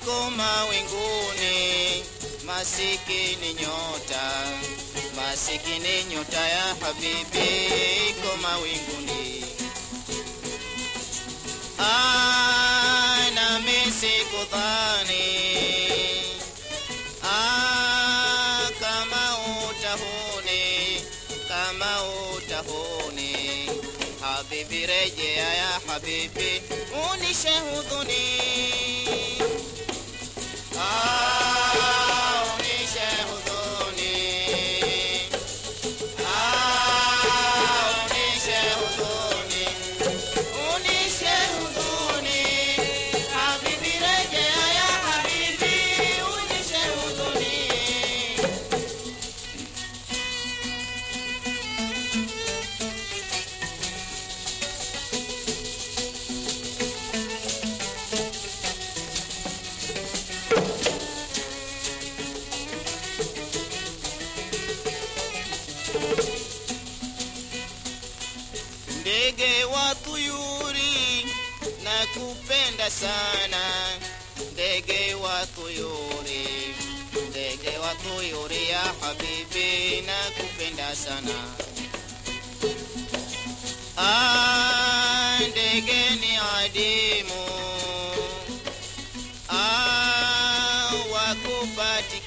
iko mawinguni, masikini nyota, masikini nyota ya habibi iko mawinguni. Ah, nami sikudhani ah, kama utahuni, kama utahuni habibi, rejea ya habibi, unishe hudhuni ah, unishe hudhuni ah, unishe hudhuni unishe hudhuni habibi, rejea ya habibi, unishe hudhuni ndege wa tuyuri na kupenda sana ndege wa tuyuri ndege wa tuyuri ya habibi na kupenda sana ah, ndege ni adimu ah, wakupatikana